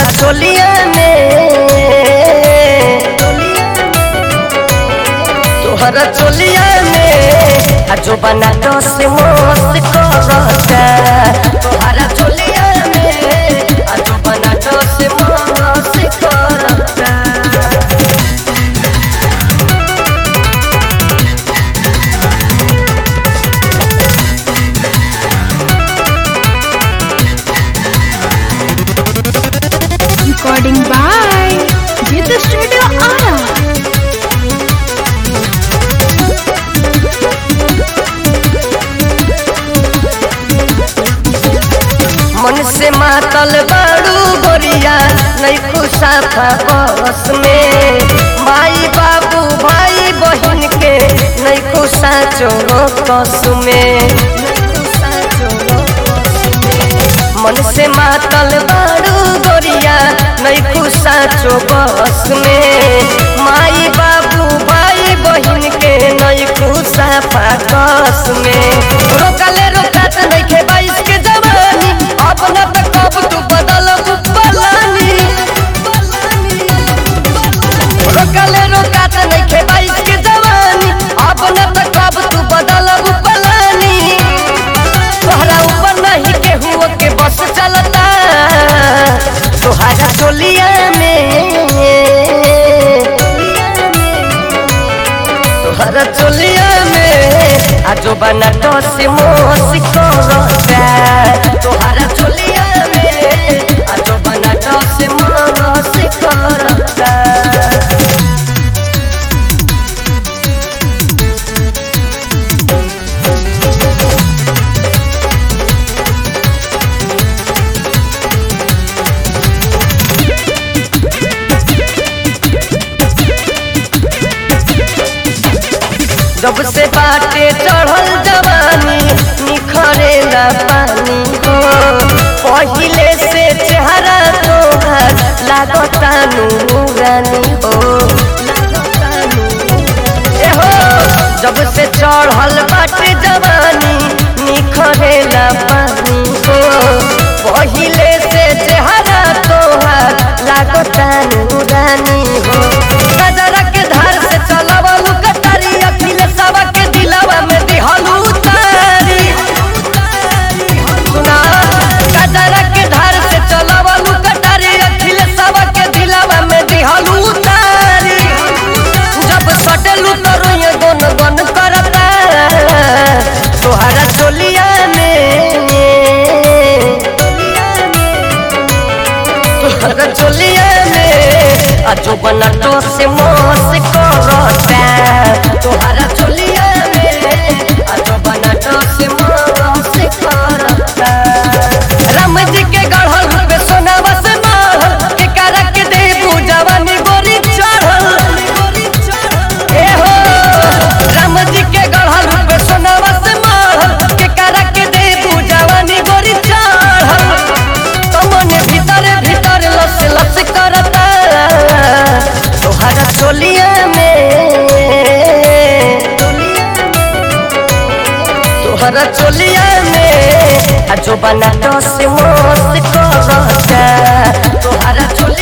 तोहरा चोलिया में तोहरा चोलिया में आ जो बना दस मस्त करता तोहरा चोलिया में आ जो बना दस मस्त करता Recording by Jit Studio Ara. मन से मातल बाड़ू गोरिया नहीं खुशाफा बस में माई बाबू भाई बहन के नहीं खुशा चोरो कस में मन से मातल बाड़ू गोरिया नहीं खुशा चो बस में माई बाबू भाई बहन के नहीं खुशा फाकस में रोकले रोकत नहीं खे बाईस के जवानी अब न त कब तू बदल पलानी रोकले रोकत नहीं खे बाईस के जवानी अब न त कब तू बदल पलानी तोहरा ऊपर नहीं केहू के बस चलता तोहरा चोलिया में तोहरा चोलिया में आजो बना दस मोस करता तोहरा चोलिया में आजो बना दस मोस करता जब से बाटे चढ़ल जवानी निखरेला पानी हो पहिले से चेहरा तोहर लागता नूरानी हो ए हो जब से चढ़ल बाटे जवानी निखरेला पानी हो पहिले से चेहरा तोहर लागता नूरानी हो गजरा के धार से चलवलू कटारी अखिले सवा के दिलवा में दिहलू तारी सुना गजरा के धार से चलवलू कटारी अखिले सवा के दिलवा में दिहलू तारी जब सटलू तो रोए गन गन करता तोहरा चोलिया में तोहरा चोलिया में आजो बना तो से मोस करता तोहरा चोलिया में आजो बना तो से मोस करता राम जी के गढ़ल पे सोनावा से मारल के करा के देबू जवानी गोरी चढ़ल ए हो राम जी के गढ़ल पे सोनावा से मारल के करा के देबू जवानी गोरी चढ़ल तमने भीतर भीतर लस लस करता तोहरा चोलिया में तोहरा चोलिया में आ जो बना दस मोस करता तोहरा चोलिया